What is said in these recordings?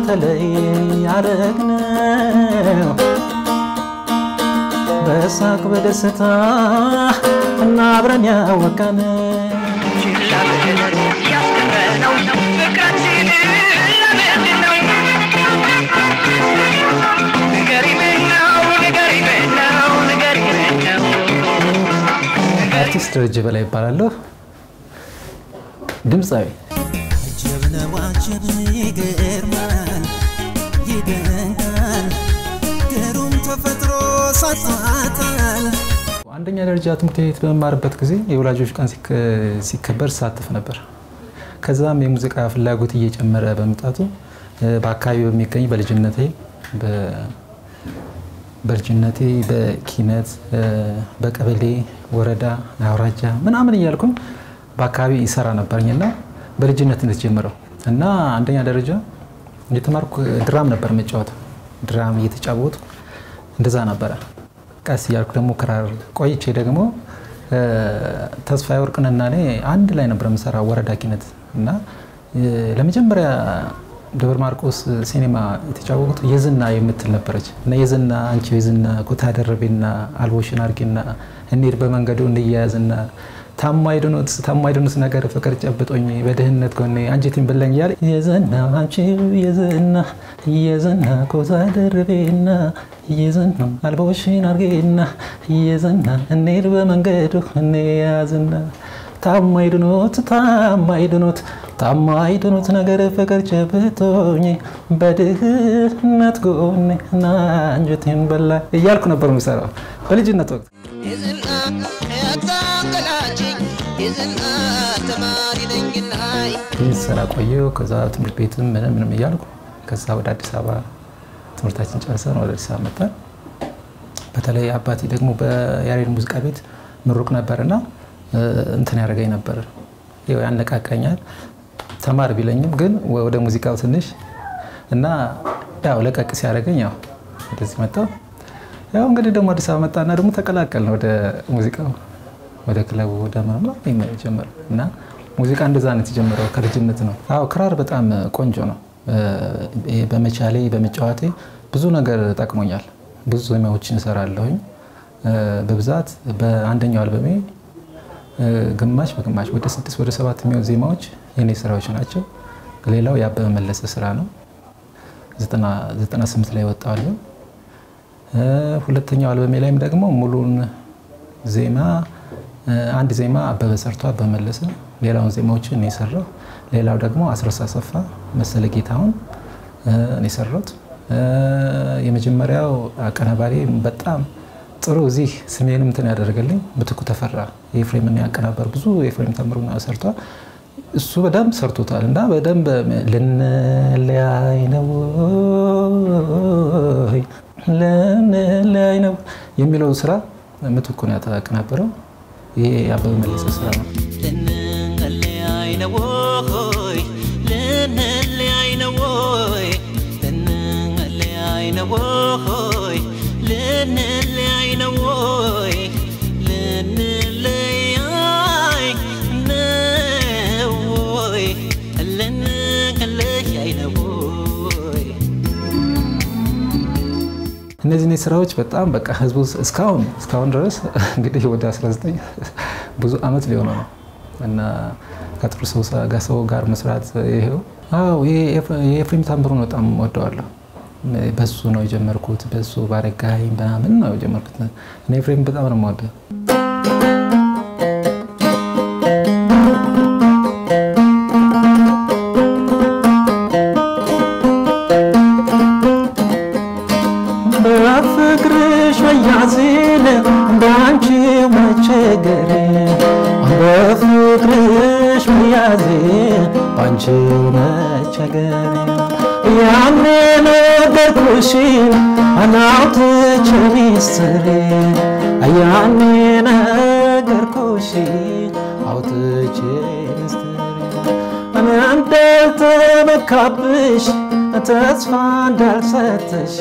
ተለይ ያደረግነው በሳቅ በደስታ እና አብረን ያወቀነው አርቲስት ደረጀ በላይ ይባላለሁ። ድምፃዊ አጀብ ነው አጀብ ይገርማል ይደንቃል ግሩም ተፈጥሮ ሳጣጣል አንደኛ ደረጃ ትምህርት ቤት በመማርበት ጊዜ የወላጆች ቀን ሲከ- ሲከበር ሳተፍ ነበር። ከዛም የሙዚቃ ፍላጎት እየጨመረ በመምጣቱ እ፣ በአካባቢ በሚገኝ በልጅነቴ በ- በልጅነቴ በኪነት እ፣ በቀበሌ ወረዳ፣ አውራጃ ምናምን እያልኩኝ በአካባቢ ይሰራ ነበርኝና በልጅነት እንደተጀመረው እና አንደኛ ደረጃ የተማርኩ ድራም ነበር መጫወተው ድራም እየተጫወቱ እንደዛ ነበረ። ቀስ እያልኩ ደግሞ ክራር ቆይቼ ደግሞ እ፣ ተስፋዬ ወርቅንና እኔ አንድ ላይ ነበር የምሰራው ወረዳ ኪነት እና እ፣ ለመጀመሪያ ደብረ ማርቆስ ሲኔማ የተጫወቁት የዝና የምትል ነበረች እና የዝና አንቺ የዝና ኩታ ደረቤና አልቦሽን አርጌና እንሂድ በመንገዱ እንያያዝና ታማይድኑት ታማይድኑት ነገር ፍቅር ጨብጦኝ በድህነት ጎኔ አንጀቴን በላኝ እያለ የዝና አንቺ የዝና የዝና ኩታ ደረቤና የዝና አልቦሽን አርጌና የዝና እንሂድ በመንገዱ እንያያዝና ታማይድኑት ታማይድኑት ታማይድኑት ነገር ፍቅር ጨብጦኝ በድህነት ጎኔ እና አንጀቴን በላ እያልኩ ነበር የምሰራው በልጅነት ወቅት። የዝና ያታንገላችኝ የዝና ተማሪ ነኝና ይህ ስራ ቆየሁ። ከዛ ትምህርት ቤትም ምንም ምንም እያልኩ ከዛ ወደ አዲስ አበባ ትምህርታችን ጨርሰን ወደ አዲስ አበባ መጣን። በተለይ አባቴ ደግሞ በያሬድ ሙዚቃ ቤት ምሩቅ ነበርና እ፣ እንትን ያደርገኝ ነበር፣ ያው ያነቃቃኛል። ተማር ቢለኝም ግን ወደ ሙዚቃው ትንሽ እና ያው ለቀቅ ሲያደርገኝ ያው ወደዚህ መጣሁ። ያው እንግዲህ ደግሞ አዲስ አበባ መጣና ደግሞ ተቀላቀልን ወደ ሙዚቃው ወደ ክለቡ ወደ ምናምን ጀመረ እና ሙዚቃ እንደዛ ነው የተጀመረው ከልጅነት ነው። አዎ ክራር በጣም ቆንጆ ነው። እ፣ ይሄ በመቻሌ በመጫወቴ ብዙ ነገር ጠቅሞኛል። ብዙ ዜማዎችን እሰራለሁኝ። እ፣ በብዛት በአንደኛው አልበሜ እ፣ ግማሽ በግማሽ ወደ ስድስት ወደ ሰባት የሚሆኑ ዜማዎች የኔ ስራዎች ናቸው። ሌላው የአበበ መለሰ ስራ ነው። 98 ላይ ወጣዋለሁ። ሁለተኛው አልበሜ ላይም ደግሞ ሙሉን ዜማ እ፣ አንድ ዜማ አበበ ሰርቶ አበበ መለሰ፣ ሌላውን ዜማዎችን እኔ የሰራው። ሌላው ደግሞ አስረሳ አሰፋ፣ መሰለ ጌታሁን እ፣ እኔ የሰራሁት። እ፣ የመጀመሪያው አቀናባሪ በጣም ጥሩ እዚህ ስሜንም እንትን ያደረገልኝ ምትኩ ተፈራ የኤፍሬምን ያቀናበር ብዙ የኤፍሬም ተምሩ ሰርቷል። እሱ በደንብ ሰርቶታል እና በደንብ ልንለያይ ነው ወይ ልንለያይ ነው የሚለው ስራ ምትኩ ነው ያቀናበረው። ይሄ የአበበ መለሰ ስራ ነው። ልንለያይ ነው ወይ ልንለያይ ነው ወይ ልንለያይ ነው ወይ ልንለያይ ነው ወይ ልንለያይ ነው ወይ ልንለያይ ነው ወይ እነዚህ እነዚህ ስራዎች በጣም በቃ ህዝቡ እስካሁን እስካሁን ድረስ እንግዲህ ወደ 19 ብዙ አመት ሊሆነው ነው እና ከጥሩ ሰው ጋር ሰው ጋር መስራት ይሄው አዎ ይሄ የኤፍሬም ታምሩን በጣም ወደዋለሁ። በሱ ነው የጀመርኩት። በሱ ባረጋኝ ምናምን ነው የጀመርኩት። እኔ ኤፍሬም በጣም ነው የምወደው። በፍቅርሽ መያዜን በአንቺ መቸገር በፍቅርሽ መያዜን በአንቺ መቸገር ያኔ ነገርኩሽን አናውትቼ ሚስጥሬ ያኔ ነገርኩሽን አውጥቼ ሚስጥሬ እንዳልተመካብሽ ተስፋ እንዳልሰጠሽ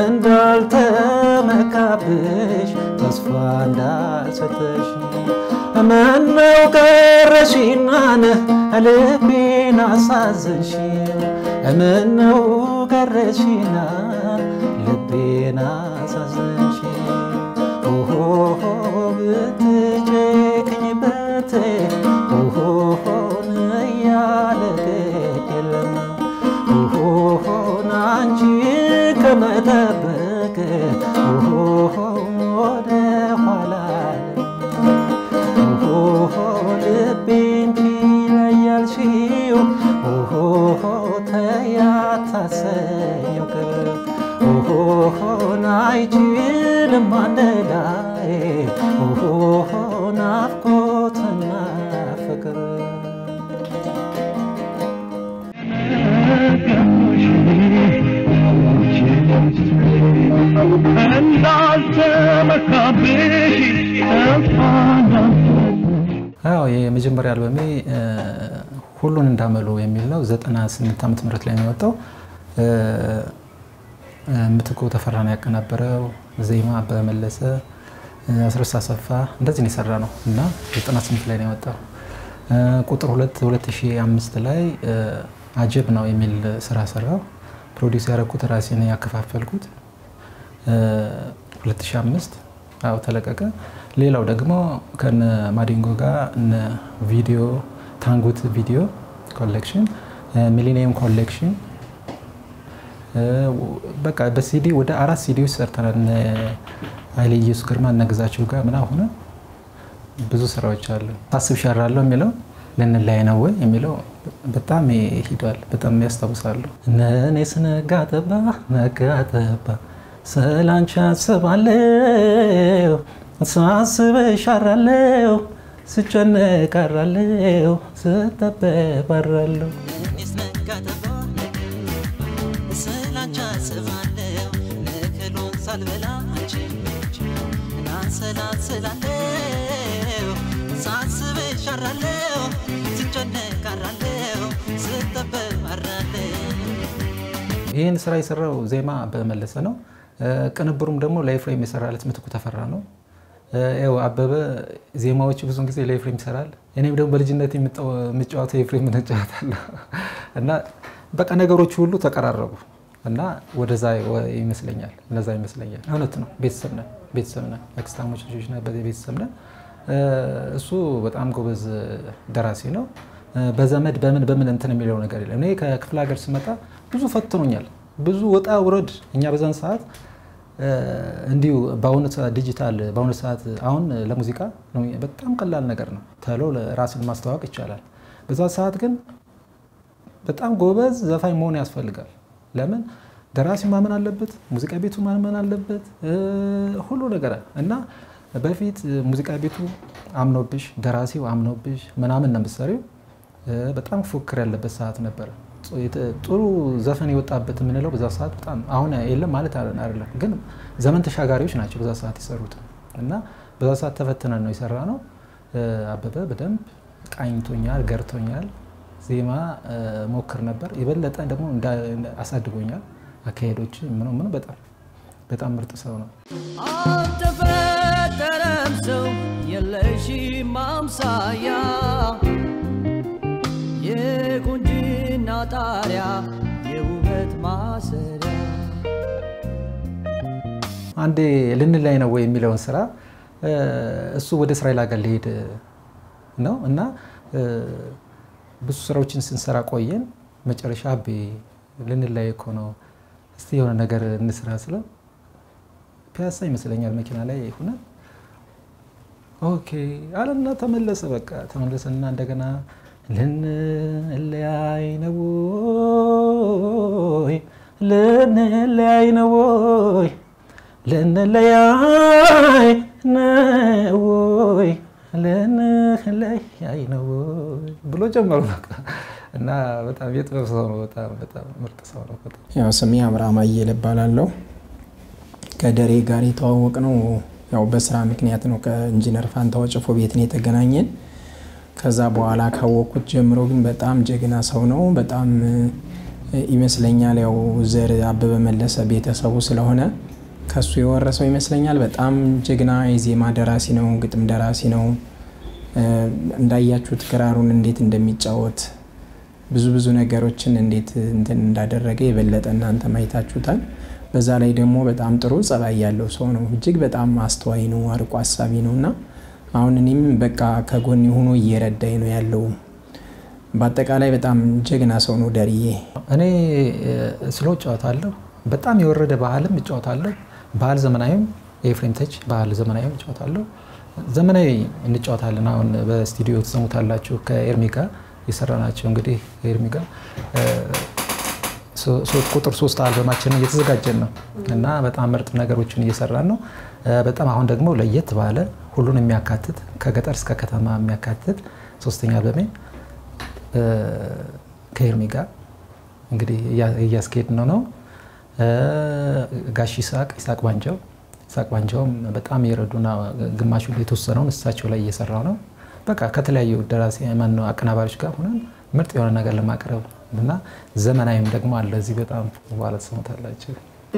እንዳልተመካብሽ ተስፋ እንዳልሰጠሽ ምነው ቀረሽና ልቤን አሳዘንሽ ምነው ቀረሽና ልቤን አሳዘንሽ ኦሆ ብትጨክኝበት ኦሆን እያለ ግድ የለም ኦሆን አንቺ ከመጠበቅ ኦሆ ወደ ኋላ ኦሆ ልቤን ትለያልሽው ኦሆ ተያታሰኘው ቅር ኦሆን አይችልም አንድ ላይ ኦሆ ናፍቆትና ፍቅር አዎ የመጀመሪያ አልበሜ ሁሉን እንዳመሉ የሚል ነው። 98 ዓመተ ምህረት ላይ ነው የወጣው። ምትኩ ተፈራ ነው ያቀናበረው። ዜማ በመለሰ አስረስ አሰፋ እንደዚህ ነው የሰራ ነው እና 98 ላይ ነው የወጣው። ቁጥር 2 2005 ላይ አጀብ ነው የሚል ስራ ሰራው። ፕሮዲውስ ያደረኩት ራሴ ነው ያከፋፈልኩት። 2005 አዎ ተለቀቀ። ሌላው ደግሞ ከነ ማዲንጎ ጋር እነ ቪዲዮ ታንጉት ቪዲዮ ኮሌክሽን፣ ሚሊኒየም ኮሌክሽን በቃ በሲዲ ወደ አራት ሲዲዎች ሰርተናል። እነ ኃይሌ ኢየሱስ ግርማ እነ ግዛቸው ጋር ምናምን ሆነ ብዙ ስራዎች አሉ። ታስብ ሻራለሁ የሚለው ልንለያይ ነው ወይ የሚለው በጣም ሂዷል። በጣም ያስታውሳሉ። እኔስ ነጋ ጠባ ነጋ ጠባ ስላንቺ አስባለሁ ሳስበሽ አራለሁ ስጨነቅ አራለሁ ስጠበብ አራለሁ እኔስ ነጋ ጠባ ስላንቺ አስባለሁ እህሉን ሳልበላ አንቺን ብቻ እናንሰላስላለሁ ሳስብሽ አራለሁ ስጨነቅ አራለሁ ስጠበብ አራለሁ ይህን ስራ የሰራው ዜማ በመለሰ ነው። ቅንብሩም ደግሞ ለኤፍሬም የሰራለት ምትኩ ተፈራ ነው። ያው አበበ ዜማዎች ብዙን ጊዜ ለኤፍሬም ይሰራል። እኔም ደግሞ በልጅነት የምጫወተው ኤፍሬም እንጫወታለሁ እና በቃ ነገሮች ሁሉ ተቀራረቡ እና ወደዛ ይመስለኛል እነዛ ይመስለኛል። እውነት ነው። ቤተሰብ ነን ቤተሰብ ነን አክስታሞች ልጆች ነን ቤተሰብ ነን። እሱ በጣም ጎበዝ ደራሲ ነው። በዘመድ በምን በምን እንትን የሚለው ነገር የለም። እኔ ከክፍለ ሀገር ስመጣ ብዙ ፈትኖኛል። ብዙ ወጣ ውረድ። እኛ በዛን ሰዓት እንዲሁ በአሁኑ ዲጂታል በአሁኑ ሰዓት አሁን ለሙዚቃ በጣም ቀላል ነገር ነው። ተሎ ራስን ማስተዋወቅ ይቻላል። በዛ ሰዓት ግን በጣም ጎበዝ ዘፋኝ መሆን ያስፈልጋል። ለምን ደራሲ ማመን አለበት፣ ሙዚቃ ቤቱ ማመን አለበት፣ ሁሉ ነገር እና በፊት ሙዚቃ ቤቱ አምኖብሽ፣ ደራሲው አምኖብሽ ምናምን ነው የምትሰሪው። በጣም ፉክክር ያለበት ሰዓት ነበረ። ጥሩ ዘፈን የወጣበት የምንለው በዛ ሰዓት በጣም አሁን የለም ማለት አይደለም፣ ግን ዘመን ተሻጋሪዎች ናቸው በዛ ሰዓት የሰሩት እና በዛ ሰዓት ተፈትነን ነው የሰራ ነው። አበበ በደንብ ቃኝቶኛል፣ ገርቶኛል። ዜማ ሞክር ነበር። የበለጠ ደግሞ አሳድጎኛል። አካሄዶች ምን ምን በጣም በጣም ምርጥ ሰው ነው። አልተፈጠረም ሰው የለሽም አምሳያ የቁንጅና ጣሪያ የውበት ማሰሪያ አንዴ ልንላይ ነው ወይ የሚለውን ስራ እሱ ወደ እስራኤል ሀገር ሊሄድ ነው እና ብዙ ስራዎችን ስንሰራ ቆየን። መጨረሻ አቤ ልንላይ እኮ ነው፣ እስቲ የሆነ ነገር እንስራ ስለው ፒያሳ ይመስለኛል መኪና ላይ ሆነን ኦኬ አለና ተመለሰ። በቃ ተመለሰና እንደገና ልንለያይ ነው ወይ ልንለያይ ነው ወይ ልንለያይ ነው ወይ ልንለያይ ነው ወይ ብሎ ጀመሩ። በቃ እና በጣም የጥበብ ሰው ነው። በጣም በጣም ምርጥ ሰው ነው። በጣም ያው ስሜ አብርሃም አየለ እባላለሁ። ከደሬ ጋር የተዋወቅ ነው ያው በስራ ምክንያት ነው። ከኢንጂነር ፋንታው ጭፎ ቤት ነው የተገናኘን። ከዛ በኋላ ካወቅኩት ጀምሮ ግን በጣም ጀግና ሰው ነው። በጣም ይመስለኛል ያው ዘር አበበ መለሰ ቤተሰቡ ስለሆነ ከሱ የወረሰው ይመስለኛል። በጣም ጀግና የዜማ ደራሲ ነው፣ ግጥም ደራሲ ነው። እንዳያችሁት ክራሩን እንዴት እንደሚጫወት ብዙ ብዙ ነገሮችን እንዴት እንትን እንዳደረገ የበለጠ እናንተ ማየታችሁታል። በዛ ላይ ደግሞ በጣም ጥሩ ጸባይ ያለው ሰው ነው። እጅግ በጣም አስተዋይ ነው፣ አርቆ አሳቢ ነው እና አሁን እኔም በቃ ከጎን ሆኖ እየረዳኝ ነው ያለው። በአጠቃላይ በጣም ጀግና ሰው ነው ደርዬ። እኔ ስሎ እጫወታለሁ። በጣም የወረደ ባህልም እጫወታለሁ። ባህል ዘመናዊም የኤፍሬም ተች ባህል ዘመናዊም እጫወታለሁ። ዘመናዊ እንጫወታለን። አሁን በስቱዲዮ ትሰሙታላችሁ ከኤርሚ ጋር የሰራናቸው እንግዲህ ከኤርሚ ጋር ቁጥር ሶስት አልበማችንን እየተዘጋጀን ነው እና በጣም ምርጥ ነገሮችን እየሰራን ነው። በጣም አሁን ደግሞ ለየት ባለ ሁሉን የሚያካትት ከገጠር እስከ ከተማ የሚያካትት ሶስተኛ አልበሜን ከኤርሚ ጋር እንግዲህ እያስኬድ ነው ነው ጋሽ ይስሐቅ ይስሐቅ ባንጃው ይስሐቅ ባንጃውም በጣም የረዱና ግማሹ የተወሰነውን እሳቸው ላይ እየሰራው ነው። በቃ ከተለያዩ ደራሲ ማነው አቀናባሪዎች ጋር ሆነን ምርጥ የሆነ ነገር ለማቅረብ እና ዘመናዊም ደግሞ አለ እዚህ በጣም በኋላ ትሰሙታላችሁ።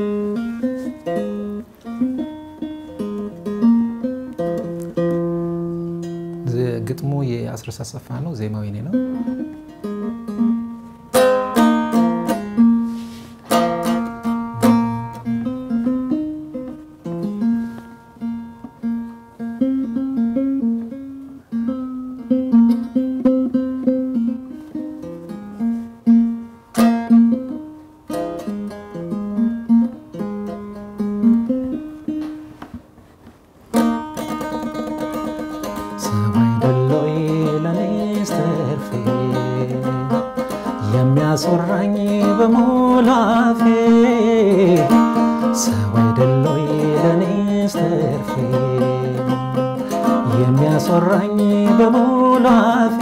ግጥሙ የአስረስ አሰፋ ነው። ዜማው የኔ ነው። የሚያስወራኝ በሙሉ አፌ ሰው አይደሎይ ለኔስ ተርፌ የሚያስወራኝ በሙሉ አፌ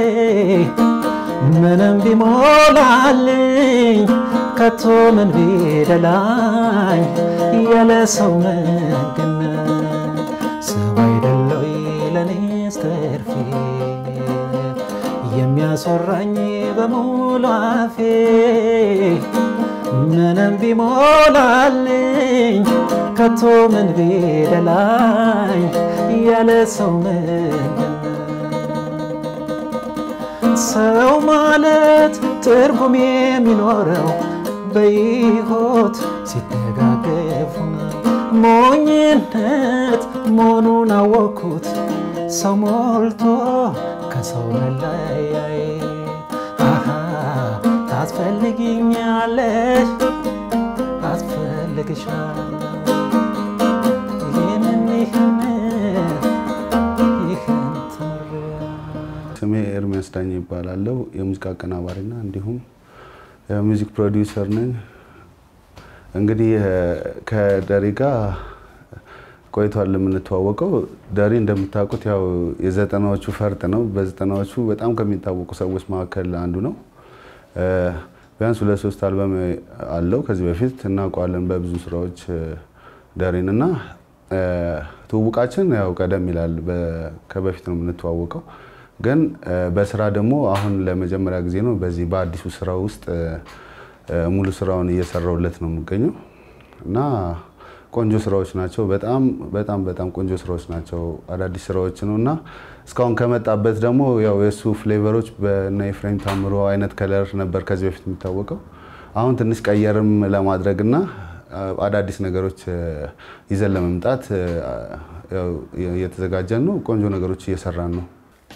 ምንም ቢሞላልኝ ከቶ ምን ቢደላኝ ያለ ሰው መገነት ሰው አይደሎይ ለኔስ ተርፌ የሚያስወራኝ በሙሉ አፌ ምንም ቢሞላልኝ ከቶ ምን ቢደላኝ ያለ ሰው ምንድነው? ሰው ማለት ትርጉም የሚኖረው በሕይወት ሲደጋገፉ ነው። ሞኝነት መሆኑን አወቅኩት ሰው ሞልቶ ከሰው መለያይ ታስፈልግኛለሽ አስፈልግሻለሁ ይህንን ይህን ይህን ተምሬያለሁ። ስሜ ኤርሚያስ ዳኝ ይባላለሁ። የሙዚቃ አቀናባሪና እንዲሁም የሚውዚክ ፕሮዲውሰር ነኝ። እንግዲህ ከደሪ ጋር ቆይቷል የምንተዋወቀው። ደሪ እንደምታውቁት ያው የዘጠናዎቹ ፈርጥ ነው። በዘጠናዎቹ በጣም ከሚታወቁ ሰዎች መካከል አንዱ ነው። ቢያንስ ሁለት ሶስት አልበም አለው። ከዚህ በፊት እናውቀዋለን በብዙ ስራዎች ደሪን እና ትውውቃችን ያው ቀደም ይላል። ከበፊት ነው የምንተዋወቀው፣ ግን በስራ ደግሞ አሁን ለመጀመሪያ ጊዜ ነው በዚህ በአዲሱ ስራ ውስጥ ሙሉ ስራውን እየሰራውለት ነው የምገኘው እና ቆንጆ ስራዎች ናቸው። በጣም በጣም በጣም ቆንጆ ስራዎች ናቸው። አዳዲስ ስራዎች ነው እና እስካሁን ከመጣበት ደግሞ ያው የእሱ ፍሌቨሮች በእነ ኤፍሬም ታምሮ አይነት ከለር ነበር ከዚህ በፊት የሚታወቀው። አሁን ትንሽ ቀየርም ለማድረግ እና አዳዲስ ነገሮች ይዘን ለመምጣት እየተዘጋጀን ነው። ቆንጆ ነገሮች እየሰራን ነው።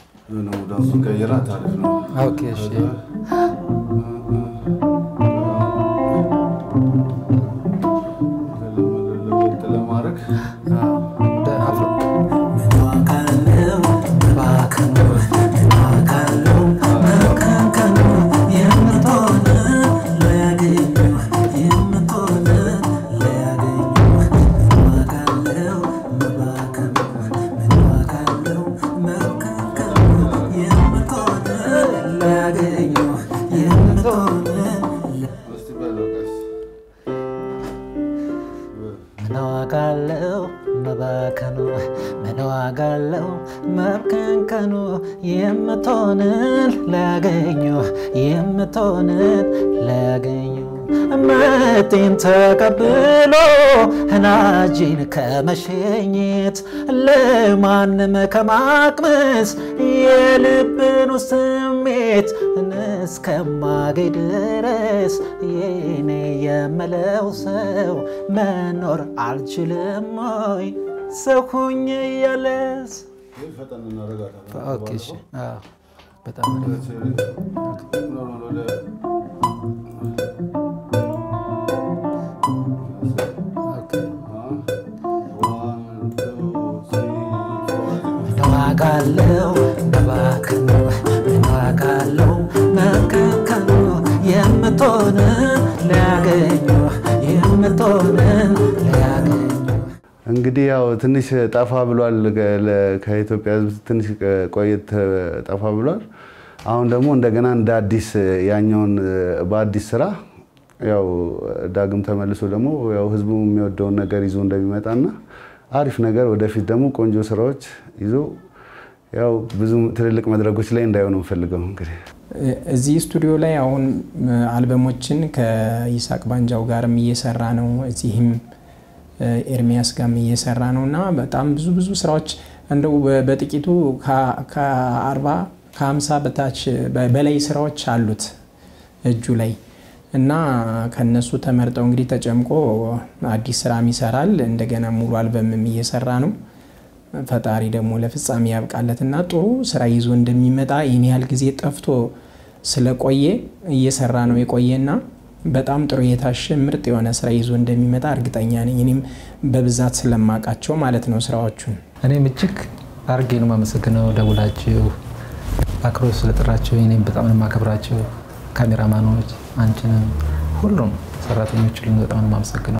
ኦኬ እሺ። ምን ዋጋ አለው መባከኑ? ምን ዋጋ አለው መብከንከኑ? የምትሆንን ላያገኙ የምትሆንን ላያገኙ ምጤን ተቀብሎ ህናጂን ከመሸኘት ለማንም ከማቅመስ የልብን ስሜት እስከማገኝ ድረስ የኔ የምለው ሰው መኖር አልችልም ወይ ሰው ሁኜ እያለስ ኦኬ፣ እሺ። አዎ፣ በጣም አሪፍ። ኦኬ። ምን ዋጋ አለው መባከኑ ምን ዋጋ አለው መከከኑ የምትሆን ሊያገኙ የምትሆን ሊያገኙ እንግዲህ ያው ትንሽ ጠፋ ብሏል። ከ- ለ- ከኢትዮጵያ ሕዝብ ትንሽ ቆየት ጠፋ ብሏል። አሁን ደግሞ እንደገና እንደ አዲስ ያኛውን በአዲስ ስራ ያው ዳግም ተመልሶ ደግሞ ያው ህዝቡ የሚወደውን ነገር ይዞ እንደሚመጣና አሪፍ ነገር ወደፊት ደግሞ ቆንጆ ስራዎች ይዞ ያው ብዙ ትልልቅ መድረኮች ላይ እንዳይሆኑ እንፈልገው እንግዲህ እዚህ ስቱዲዮ ላይ አሁን አልበሞችን ከይሳቅ ባንጃው ጋርም እየሰራ ነው። እዚህም ኤርሚያስ ጋርም እየሰራ ነው እና በጣም ብዙ ብዙ ስራዎች እንደው በ- በጥቂቱ ከ- ከአርባ ከሀምሳ በታች በ- በላይ ስራዎች አሉት እጁ ላይ እና ከነሱ ተመርጠው እንግዲህ ተጨምቆ አዲስ ስራም ይሰራል። እንደገና ሙሉ አልበምም እየሰራ ነው። ፈጣሪ ደግሞ ለፍጻሜ ያብቃለት እና ጥሩ ስራ ይዞ እንደሚመጣ ይህን ያህል ጊዜ ጠፍቶ ስለቆየ እየሰራ ነው የቆየና በጣም ጥሩ የታሸ ምርጥ የሆነ ስራ ይዞ እንደሚመጣ እርግጠኛ ነኝ። እኔም በብዛት ስለማውቃቸው ማለት ነው ስራዎቹን። እኔም እጅግ አድርጌ ነው የማመሰግነው ደውላችሁ አክብሮት ስለጠራችሁ። እኔም በጣም ነው የማከብራችሁ። ካሜራማኖች፣ አንቺንም፣ ሁሉም ሰራተኞች ሁሉም በጣም ነው የማመሰግነው።